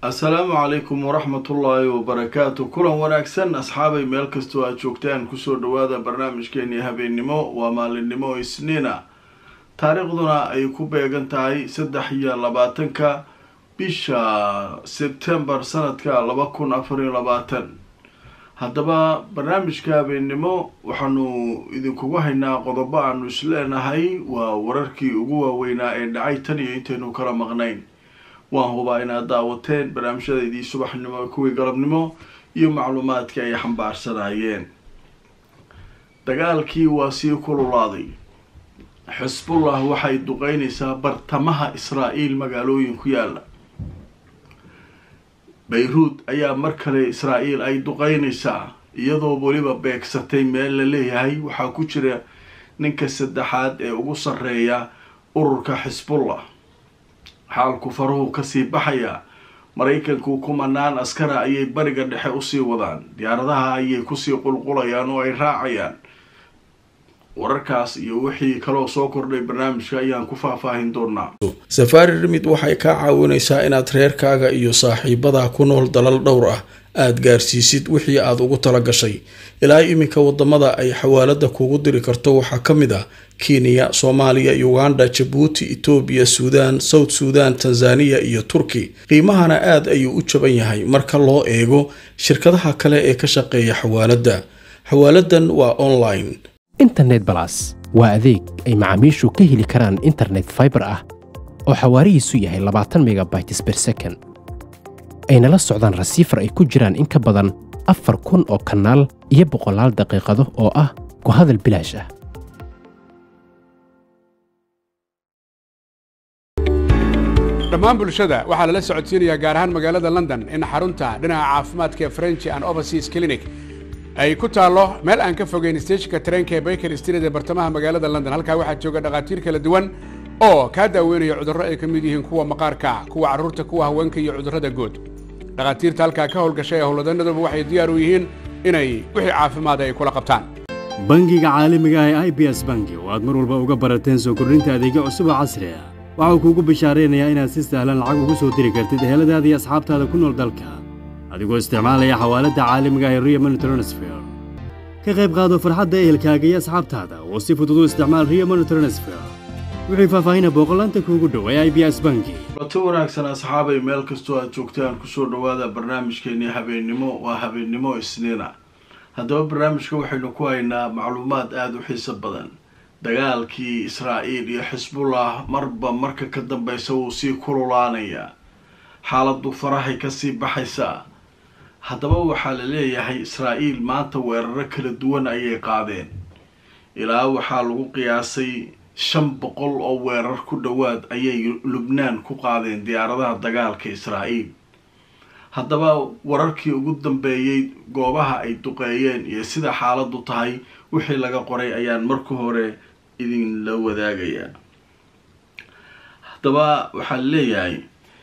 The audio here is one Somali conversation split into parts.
assalaamu calaykum waraxmatullaahi wabarakaatu kulan wanaagsan asxaabay meel kastoo aad joogtaan kusoo dhawaada barnaamijkeenii habeennimo waa maalinimo isniina taariikhduna ay ku beegan tahay saddex iyo labaatanka bisha sebtembar sanadka laba kun afar iyo labaatan haddaba barnaamijka habeennimo waxaanu idinkugu haynaa qodobo aanu isleenahay waa wararkii ugu waaweynaa ee dhacay tan iyo intaynu kala maqnayn waan hubaa inaad daawateen barnaamijyadeydii subaxnimo kuwii galabnimo iyo macluumaadkii ay xambaarsanayeen dagaalkii waa sii kululaaday xisbullah waxay duqeynaysaa bartamaha israa-el magaalooyin ku yaala bayruud ayaa mar kale israa-el ay duqeynaysaa iyadoo weliba beegsatay meel la leeyahay waxaa ku jira ninka saddexaad ee ugu sarreeya ururka xisbullah xaalku faruhu kasii baxaya maraykanku kumanaan askara ayay bariga dhexe usii wadaan diyaaradaha ayay kusii qulqulayaan oo ay raacayaan wararkaas iyo wixii kaloo soo kordhay barnaamijka ayaan ku faahfaahin doonaa safaari rimid waxay kaa caawinaysaa inaad reerkaaga iyo saaxiibadaa ku nool dalal dhowr ah aada gaarsiisid wixii aada ugu tala gashay ilaa iminka wadamada ay xawaalada kuugu diri karto waxaa ka mid ah kenya soomaaliya uganda jabuuti etoobiya suudaan south suudan tanzaniya iyo turki qiimahana aada ayuu u jaban yahay marka loo eego shirkadaha kale ee ka shaqeeya xawaaladda xawaaladan waa online internet balas waa adeeg ay macaamiishu ka heli karaan internet faibar ah oo xawaarihiisu yahay labaatan megabytes ber second ayna la socdaan rasiifar ay ku jiraan in ka badan afar kun oo kanaal iyo boqolaal daqiiqado oo ah ku hadal bilaash ah dhammaan bulshada waxaa lala socodsiinayaa gaar ahaan magaalada london in xarunta dhinaca caafimaadka french and overseas clinic ay ku taallo meel aan ka fogeyn steeshinka tareenka ee baker street ee bartamaha magaalada london halkaa waxaa jooga dhakhaatiir kala duwan oo kaa daaweynaya cudurro ay ka mid yihiin kuwa maqaarka kuwa carruurta kuwa haweenka iyo cudurrada guud dhakhaatiirta halkaa ka howlgashay ee howlwadanaduba waxay diyaar u yihiin inay wixii caafimaada ay kula qabtaan bangiga caalamiga ah ee i b s bangi oo aad mar walba uga barateen soo kordhinta adeegyo cusub oo casri ah waxauu kuugu bishaaraynayaa inaad si sahlan lacag ugu soo diri kartid eheladaada iyo asxaabtaada ku nool dalka adigoo isticmaalaya xawaaladda caalamiga ah ee rio money transfer ka qayb qaado farxadda ehelkaaga iyo asxaabtaada oo si fudud u isticmaal rio money transfer wixii faahfaahina booqolaanta kuugu dhow ee i b s bangi lato wanaagsan asxaabay meel kastoo aad joogtaan kusoo dhawaada barnaamijkeenii habeennimo waa habeennimo isniina haddaba barnaamijka waxaynu ku haynaa macluumaad aada u xiiso badan dagaalkii israa-el iyo xisbullah marba marka ka dambeysa wuu sii kululaanayaa xaaladu farahay kasii baxaysaa haddaba waxaa la leeyahay israa-el maanta weeraro kala duwan ayay qaadeen ilaa waxaa lagu qiyaasay shan boqol oo weerar ku dhowaad ayay lubnaan ku qaadeen diyaaradaha dagaalka israa-el haddaba wararkii ugu dambeeyey goobaha ay duqeeyeen iyo sida xaaladu tahay wixii laga qoray ayaan marka hore idinla wadaagayaa haddaba waxaa la leeyahay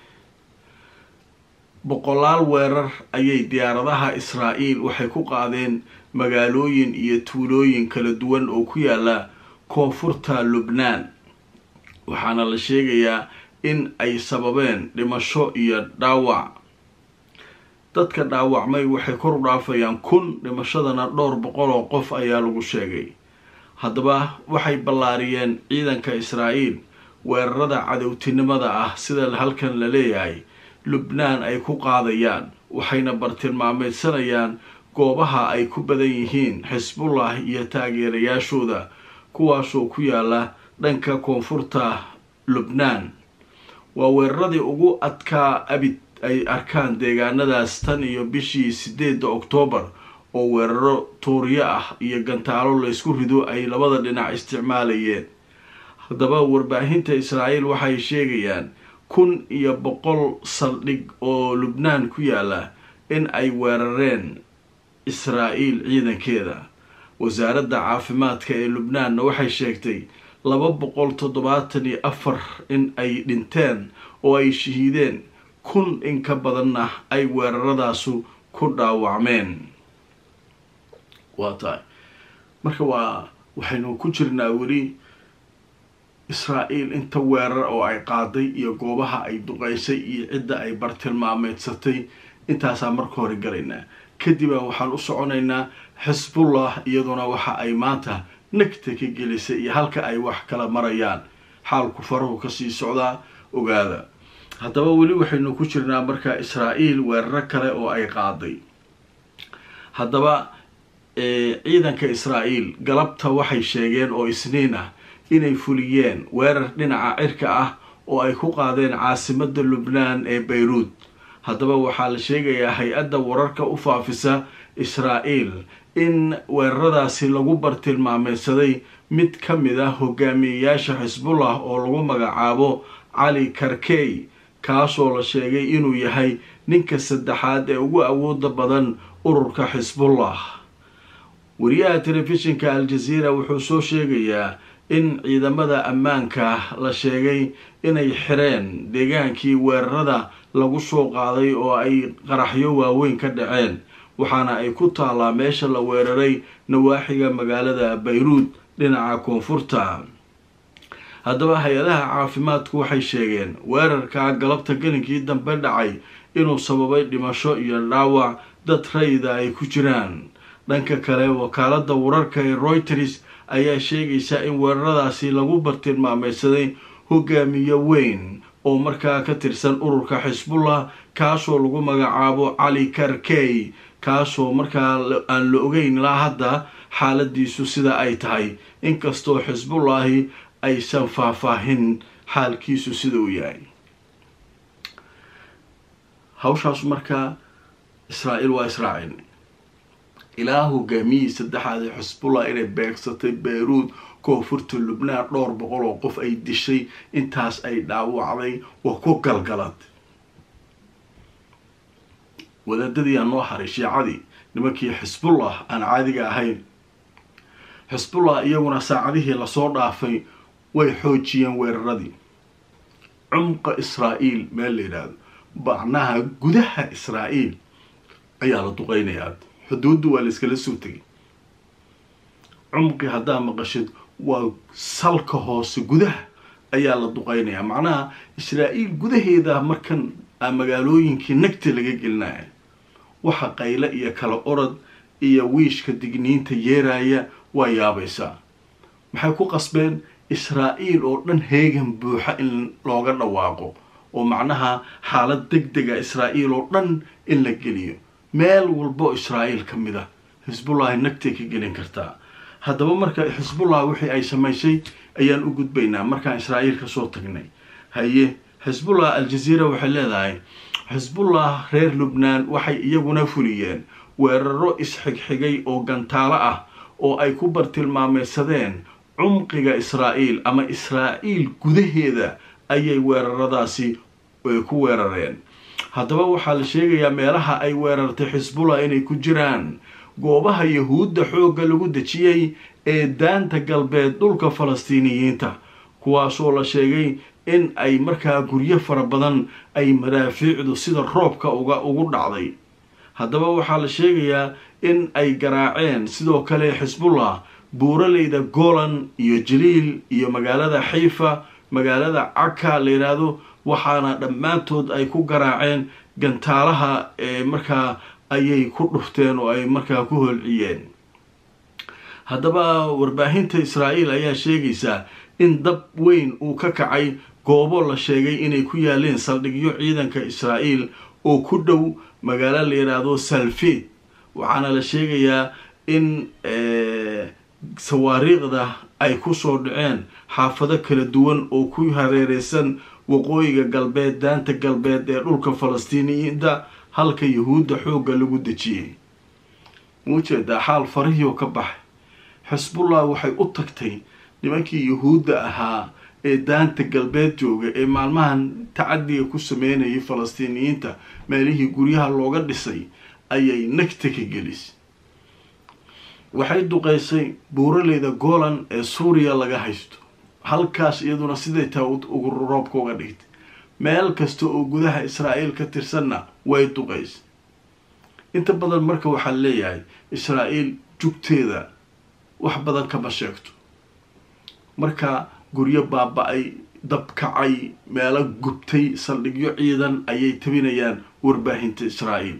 boqolaal weerar ayay diyaaradaha israa-el waxay ku qaadeen magaalooyin iyo tuulooyin kala duwan oo ku yaala koonfurta lubnaan waxaana la sheegayaa in ay sababeen dhimasho iyo dhaawac dadka dhaawacmay waxay kor u dhaafayaan kun dhimashadana dhowr boqol oo qof ayaa lagu sheegay haddaba waxay ballaariyeen ciidanka israa-el weerarada cadowtinimada ah sida halkan la leeyahay lubnaan ay ku qaadayaan waxayna bartilmaameydsanayaan goobaha ay ku badan yihiin xisbullah iyo taageerayaashooda kuwaasoo ku yaala dhanka koonfurta lubnaan waa weeraradii ugu adkaa abid ay arkaan deegaanadaas tan iyo bishii sideedda oktoobar oo weeraro tuuriyo ah iyo gantaalo laysku rido ay labada dhinac isticmaalayeen haddaba warbaahinta israael waxay sheegayaan kun iyo boqol saldhig oo lubnaan ku yaala in ay weerareen israa-el ciidankeeda wasaaradda caafimaadka ee lubnaanna waxay sheegtay laba boqol toddobaatan iyo afar in ay dhinteen oo ay shahiideen kun in ka badanna ay weeraradaasu ku dhaawacmeen waa tahay marka waa waxaynu ku jirnaa weli israa'iil inta weerar oo ay qaaday iyo goobaha ay duqaysay iyo cidda ay bartilmaameedsatay intaasaa marka hore galaynaa kadib waxaan u soconaynaa xisbullah iyaduna waxa ay maanta nagta ka gelisay iyo halka ay wax kala marayaan xaalku farahu kasii socdaa ogaada haddaba weli waxaynu ku jirnaa markaa israa'iil weeraro kale oo ay qaaday haddaba ciidanka israa'iil galabta waxay sheegeen oo isniin ah inay fuliyeen weerar dhinaca cirka ah oo ay ku qaadeen caasimada lubnaan ee bayruud haddaba waxaa la sheegayaa hay-adda wararka u faafisa israa'iil in weeraradaasi lagu bartilmaameysaday mid ka mid ah hogaamiyeyaasha xisbullah oo lagu magacaabo cali karkey kaasoo la sheegay inuu yahay ninka saddexaad ee ugu awooda badan ururka xisbullah wariyaha telefishinka al-jazeera wuxuu soo sheegayaa in ciidamada ammaanka la sheegay inay xireen deegaankii weerarada lagu soo qaaday oo ay qaraxyo waaweyn ka dhaceen waxaana ay ku taallaa meesha la weeraray nawaaxiga magaalada bayruud dhinaca koonfurta haddaba hay-adaha caafimaadku waxay sheegeen weerarka galabta gelinkii dambe dhacay inuu sababay dhimasho iyo dhaawac dad rayida ay ku jiraan dhanka kale wakaalada wararka ee reuters ayaa sheegaysa in weeraradaasi lagu bartilmaameysaday hogaamiye weyn oo markaa ka tirsan ururka xisbullah kaasoo lagu magacaabo cali karkey kaasoo markaa aan la ogeyn ilaa hadda xaaladiisu sida ay tahay inkastoo xisbullaahi aysan faahfaahin xaalkiisu sida uu yahay hawshaas markaa israa'iil waa israacin ilaa hogaamiyihii saddexaad ee xisbullah inay beegsatay bayruud koonfurta lubnaan dhowr boqol oo qof ay dishay intaas ay dhaawacday waa ku galgalad wadaadadii aan noo haray shiicadii nimankii xisbullah aan caadiga ahayn xisbullah iyaguna saacadihii lasoo dhaafay way xoojiyeen weeraradii cumqa israa'iil meel la yidhaahdo bacnaha gudaha israa'iil ayaa la duqeynayaa xuduuddu waa la iskala soo tegay cumqi haddaa maqashid waa salka hoose gudaha ayaa la duqeynayaa macnaha israa'iil gudaheeda markan magaalooyinkii nagta laga gelinaya waxa qayle iyo kala orod iyo wiishka digniinta yeeraya waa yaabaysaa maxay ku qasbeen israa'iil oo dhan heegan buuxa in looga dhawaaqo oo macnaha xaalad deg dega israa'iil oo dhan in la geliyo meel walbo israa'iil ka mid ah xisbullahi nagtay ka gelin kartaa haddaba marka xisbullah wixii ay samaysay ayaan u gudbaynaa markaan israa'iil kasoo tagnay haye xisbullah al-jazeera waxay leedahay xisbullah reer lubnaan waxay iyaguna fuliyeen weeraro isxigxigay oo gantaalo ah oo ay ku bartilmaameysadeen cumqiga israa'iil ama israa'iil gudaheeda ayay weeraradaasi ku weerareen haddaba waxaa la sheegayaa meelaha ay weerartay xisbullah inay ku jiraan goobaha yahuudda xoogga lagu dejiyey ee daanta galbeed dhulka falastiiniyiinta kuwaasoo la sheegay in ay markaa guryo fara badan ay madaafiicdu sida roobka uga ugu dhacday haddaba waxaa la sheegayaa in ay garaaceen sidoo kale xisbullah buuraleyda golan iyo jaliil iyo magaalada xiifa magaalada caka la yidhaahdo waxaana dhammaantood ay ku garaaceen gantaalaha ee markaa ayay ku dhufteen oo ay markaa ku holciyeen haddaba warbaahinta israa'iil ayaa sheegaysaa in dab weyn uu ka kacay goobo la sheegay inay ku yaaleen saldhigyo ciidanka israa'iil oo ku dhow magaalo la yidhaahdo salfeed waxaana la sheegayaa in sawaariiqda ay kusoo dhaceen xaafado kala duwan oo ku hareereysan waqooyiga galbeed daanta galbeed ee dhulka falastiiniyiinta halka yahuudda xoogga lagu dejiyey muujeedaa xaal farihioo ka baxay xisbullah waxay u tagtay nimankii yahuudda ahaa ee daanta galbeed jooga ee maalmahan tacadiga ku sameynayay falastiiniyiinta meelihii guryaha looga dhisay ayay nagta ka gelisay waxay duqeysay buuraleyda golan ee suuriya laga haysto halkaas iyaduna siday taa ugu roobka uga dhigtay meel kasta oo gudaha israa'iil ka tirsanna way duqeysay inta badan marka waxaa leeyahay israa'iil jugteeda wax badan kama sheegto marka guryo baaba-ay dab kacay meelo gubtay saldhigyo ciidan ayay tabinayaan warbaahinta israa'iil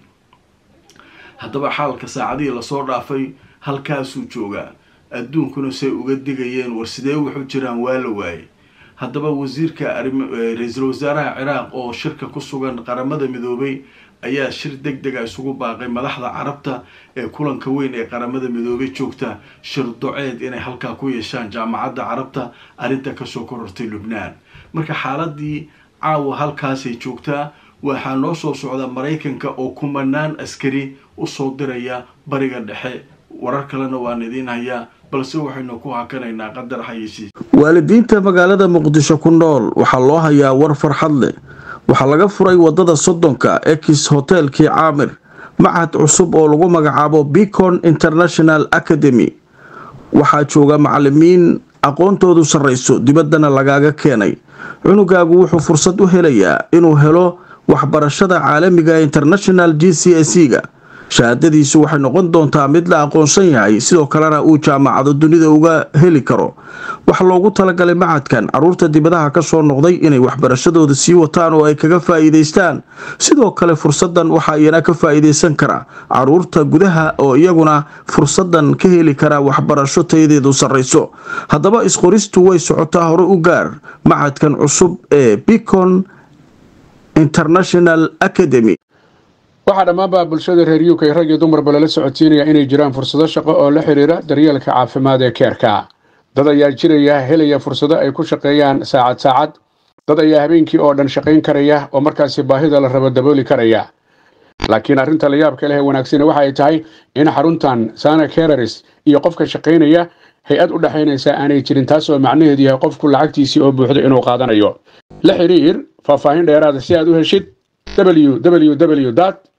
haddaba xaalka saacadihii lasoo dhaafay halkaasuu joogaa adduunkuna say uga digayeen war sidee wuxuu jiraan waa la waayey haddaba wasiirka ra-iisul wasaaraha ciraaq oo shirka ku sugan qaramada midoobay ayaa shir deg dega isugu baaqay madaxda carabta ee kulanka weyn ee qaramada midoobay joogta shir doceed inay halkaa ku yeeshaan jaamacadda carabta arrinta kasoo korortay lubnaan marka xaaladii caawa halkaasay joogtaa waxaa noo soo socda maraykanka oo kumanaan askari usoo diraya bariga dhexe warar kalena waan idiin hayaa balse waxaynu ku hakanaynaa qadar xayisiis waalidiinta magaalada muqdisho ku nool waxaa loo hayaa war farxad leh waxaa laga furay wadada soddonka ex hotelkii caamir machad cusub oo lagu magacaabo bicon international academy waxaa jooga macalimiin aqoontoodu sarrayso dibaddana lagaaga keenay cunugaagu wuxuu fursad u helayaa inuu helo waxbarashada caalamiga international g c s ga shahaadadiisu waxay noqon doontaa mid la aqoonsan yahay sidoo kalena uu jaamacado dunida uga heli karo waxaa loogu talagalay macadkan caruurta dibadaha kasoo noqday inay waxbarashadooda sii wataan oo ay kaga faa'iidaystaan sidoo kale fursadan waxaa iyana ka faa'iidaysan kara caruurta gudaha oo iyaguna fursadan ka heli kara waxbarasho tayadeedu sarrayso haddaba isqoristu way socotaa hore u gaar macadkan cusub ee bicon international academy waxaa dhammaanba bulshada reer uk rag iyo dumarba lala socodsiinaya inay jiraan fursado shaqo oo la xidhiira daryeelka caafimaad ee keerka dad ayaa jiraya helaya fursado ay ku shaqeeyaan saacad saacad dad ayaa habeenkii oo dhan shaqayn karaya oo markaasi baahida la rabo dabooli karaya laakiin arrinta la yaabka leh ee wanaagsani waxa ay tahay in xaruntan sana kereris iyo qofka shaqaynaya hay-ad u dhexaynaysa aanay jirin taas oo macnaheedu yahay qofku lacagtiisii oo buuxdo inuu qaadanayo la xidhiir faahfaahin dheeraada si aad u heshid www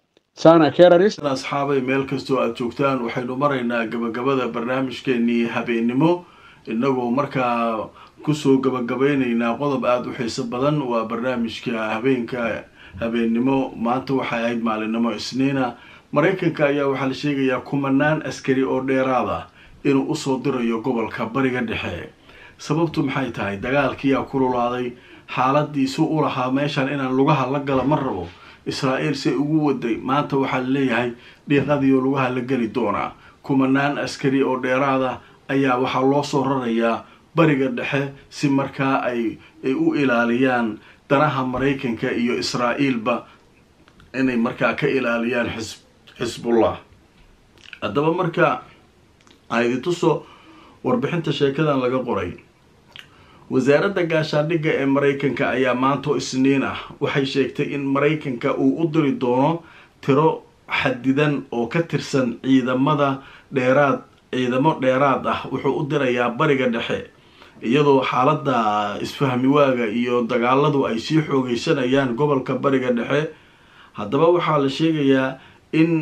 asxaabay meel kastoo aada joogtaan waxaynu maraynaa gabagabada barnaamijkeenii habeennimo inagoo markaa kusoo gabagabaynaynaa qodob aada u xiiso badan waa barnaamijka habeenka habeennimo maanta waxay ahayd maalinimo isniina maraykanka ayaa waxaa la sheegayaa kumanaan askari oo dheeraad ah inuu usoo dirayo gobolka bariga dhexe sababtu maxay tahay dagaalkiyaa kululaaday xaaladiisu u lahaa meeshan inaan lugaha la gala ma rabo israa'iil say ugu waday maanta waxaa laleeyahay dhiiqadiioo lugaha la geli doonaa kumanaan askari oo dheeraada ayaa waxaa loo soo rarayaa bariga dhexe si markaa ay ay u ilaaliyaan danaha maraykanka iyo israa'iilba inay markaa ka ilaaliyaan xis xisbullah haddaba marka aidintuso warbixinta sheekadan laga qoray wasaaradda gaashaandhigga ee maraykanka ayaa maantoo isniin ah waxay sheegtay in maraykanka uu u diri doono tiro xadidan oo ka tirsan ciidamada dheeraad ciidamo dheeraad ah wuxuu u dirayaa bariga dhexe iyadoo xaaladda isfahmiwaaga iyo dagaaladu ay sii xoogeysanayaan gobolka bariga dhexe haddaba waxaa la sheegayaa in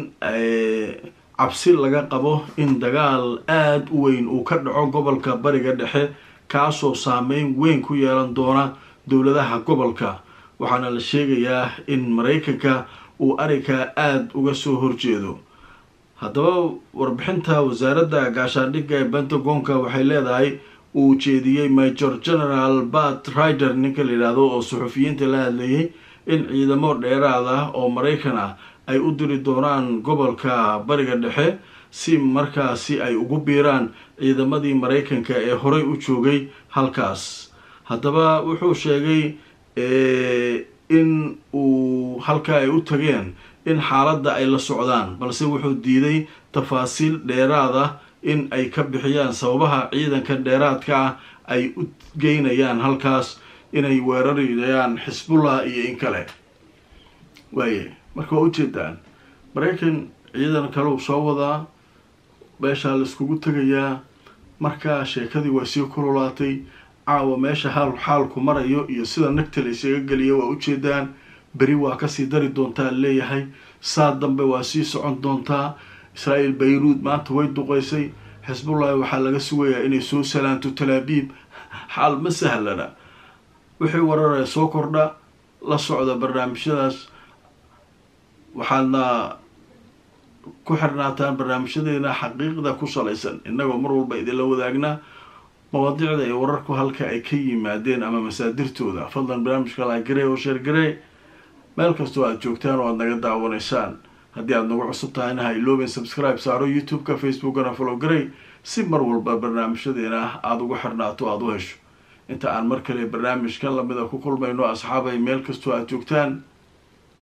cabsi laga qabo in dagaal aada u weyn uu ka dhaco gobolka bariga dhexe kaasoo saameyn weyn ku yeelan doona dowladaha gobolka waxaana la sheegayaa in maraykanka uu arikaa aada uga soo horjeedo haddaba warbixinta wasaaradda gaashaandhigga ee pentagonka waxay leedahay uu jeediyey major general bat rider ninka la yidhaahdo oo suxufiyiinta la hadlayay in ciidamo dheeraad ah oo maraykan ah ay u diri doonaan gobolka bariga dhexe si markaasi ay ugu biiraan ciidamadii maraykanka ee horey u joogay halkaas haddaba wuxuu sheegay in uu halka ay u tageen in xaaladda ay la socdaan balse wuxuu diiday tafaasiil dheeraad ah in ay ka bixiyaan sababaha ciidanka dheeraadka ah ay u geynayaan halkaas inay weerarayaan xisbullah iyo in kale waaye marka waa ujeedaan maraykan ciidan kale uu soo wadaa meeshaa la iskugu tegayaa markaa sheekadii waa sii kululaatay caawa meesha haal xaalku marayo iyo sida nagta la isaga geliya waa ujeedaan beri waa kasii dari doontaa leeyahay saa dambe waa sii socon doontaa israa'iil bayruud maanta way duqeysay xisbullahi waxaa laga sugayaa inay soo salaanto talaabiib xaal ma sahlana wixii wararaya soo kordha la socda barnaamijyadaas waxaadna ku xirnaataan barnaamijyadeena xaqiiqda ku salaysan innagoo mar walba idinla wadaagnaa mawaadiicda ee wararku halka ay ka yimaadeen ama masaadirtooda fadlan barnaamijka laagare oo sheergaree meel kastoo aada joogtaan oo aada naga daawanaysaan haddii aada nagu cusub tahayna ha ilooben subscribe saaro youtube-ka facebookana follow garey si mar walba barnaamijyadeena aada ugu xirnaato aada u hesho inta aan mar kale barnaamijkan lamida ku kulmayno asxaabay meel kastoo aada joogtaan